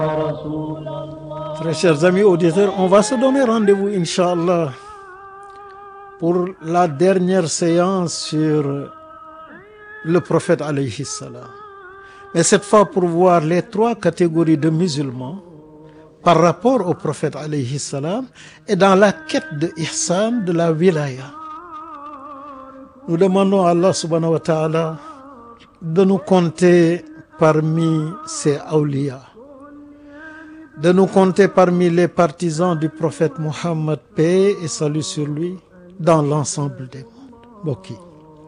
Très chers amis auditeurs, on va se donner rendez-vous, Inch'Allah, pour la dernière séance sur le prophète alayhi salam. Mais cette fois pour voir les trois catégories de musulmans par rapport au prophète alayhi salam et dans la quête de ihsan de la wilaya. Nous demandons à Allah subhanahu wa ta'ala de nous compter parmi ses awliya, de nous compter parmi les partisans du prophète Muhammad, paix et salut sur lui, dans l'ensemble des mondes mbokk yi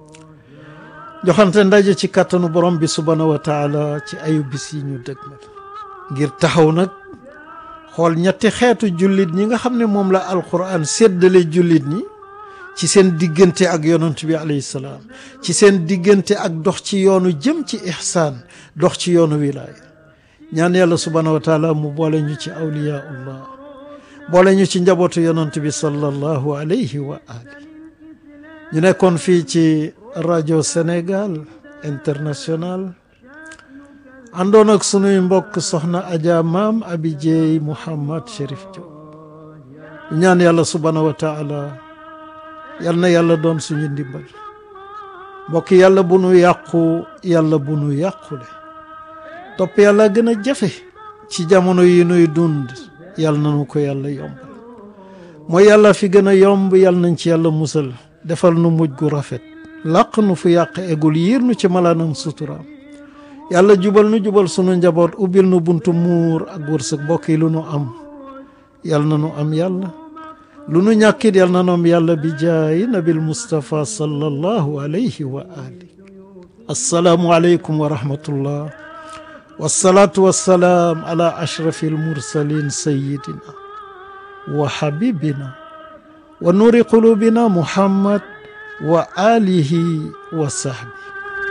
joxante ndaje ci kàttanu borom bi subhanahu wa taala ci ayu bis yi ñu dëgmal ngir taxaw nag xool ñetti xeetu jullit ñi nga xam ne moom la alquran séddale jullit ñi ci seen diggante ak yonent bi alayhi salaam ci seen diggante ak dox ci yoonu jëm ci ihsaan dox ci yoonu wilaaya ñaan yàlla subhanahu wa taala mu boole ñu ci awliyaullah boole ñu ci njabootu yonent bi sallallahu alayhi wa ali ñu nekkoon fii ci rajo Sénégal international àndoon ak sunuy mbokk soxna Adja Maam Abi Jeey Mouhamad Chérif Diop ñaan yàlla subhanahu wa taala yal na yàlla doon suñu ndimbal mbokk yàlla bu nu yàqu yàlla bu nu yàqule topp yàlla gën a jafe ci jamono yi nuy dund yàlla nanu ko yàlla yombal mooy yàlla fi gën a yomb yàlla nañ ci yàlla musal defal nu mujj gu rafet làq nu fu yàq egul yiir nu ci malaanam suturaam yàlla jubal nu jubal sunu njaboot ubbil nu buntu muur ak wërsëg mbokk yi lu nu am yàlla na nu am yàlla lu nu ñàkkit yàlla na nu am yàlla bi jaayi nabil Mustafa sallallahu alayhi wa ali assalaamu aleykum wa rahmatullah wasalaatu wasalaam ala ashrafi almursalin sayidina wa habibina wa nuuri qulubina muhammad wa alihi wa sahbi